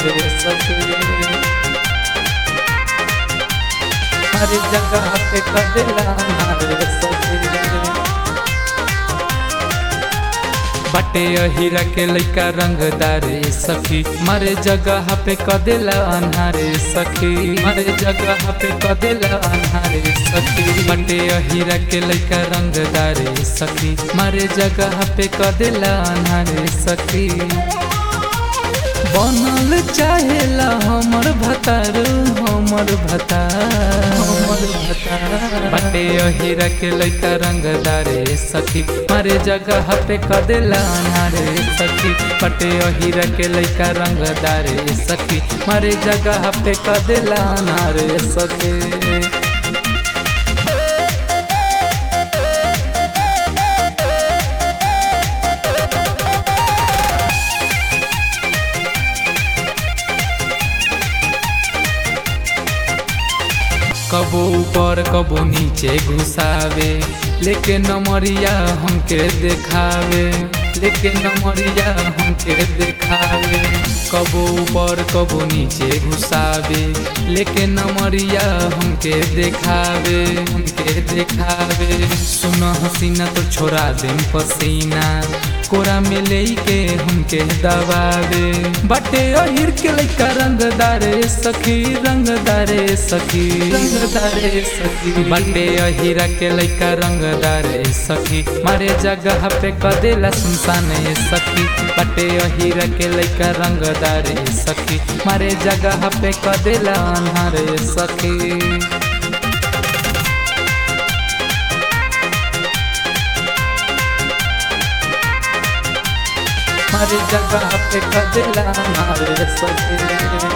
हमारे सखी हर जगह पे कदेला हमारे सखी बटे अहिरा के लइका रंगदारे सखी मारे जगह पे कदेला अन्हारे सखी मारे जगह पे कदेला अन्हारे सखी बटे अहिरा के लइका रंगदारे सखी मारे जगह पे कदेला अन्हारे सखी बनल चाहेला हमर भतार हमर भतार हमर भतार बटे अहिरा के लइका रंगदारे सखी मारे जगह पे कदेला अनारे सखी बटे अहिरा के लइका रंगदारे सखी मारे जगह पे कदेला अनारे सखी कबो ऊपर कबो नीचे घुसावे लेके नमरिया हमके देखावे लेके नमरिया हमके देखावे कबो ऊपर कबो नीचे घुसावे लेके नमरिया हमके देखावे हमके देखावे सुन हसीना तो छोड़ा देम पसीना कोरा में लेके हमके दबावे बटे अहिर के लइका रंगदारे सखी रंगदारे सखी रंगदारे सखी बटे अहिरा के लइका रंगदारे सखी मारे जगह पे कदेला सुनसान सखी बटे अहिरा के लइका रंगदारे सखी मारे जगह पे कदेला अन्हारे सखी हमारे जगह पे कदेला हमारे सखी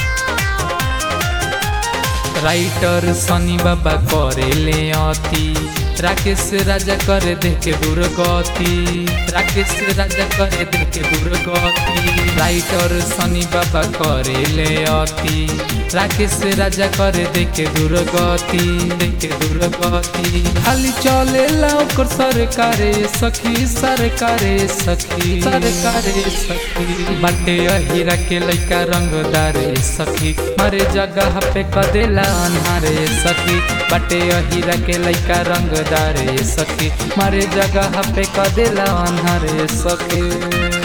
राइटर सनी बाबा करे ले अति राकेश राजा करे देखे दुर्गति राकेश राजा करे देखे दुर्गति राइटर सनी बाबा करे ले अति राकेश राजा करे देखे दुर्गति देखे दुर्गति खाली चले ओकर सरकारे सखी सरकारे सखी सरकारे सखी बटे अहिरा के लइका रंगदारे सखी मारे जगह पे कदेला अन्हारे सखी बटे अहिरा के लइका रंगदारे सखी मारे जगह पे कदेला अन्हारे सखी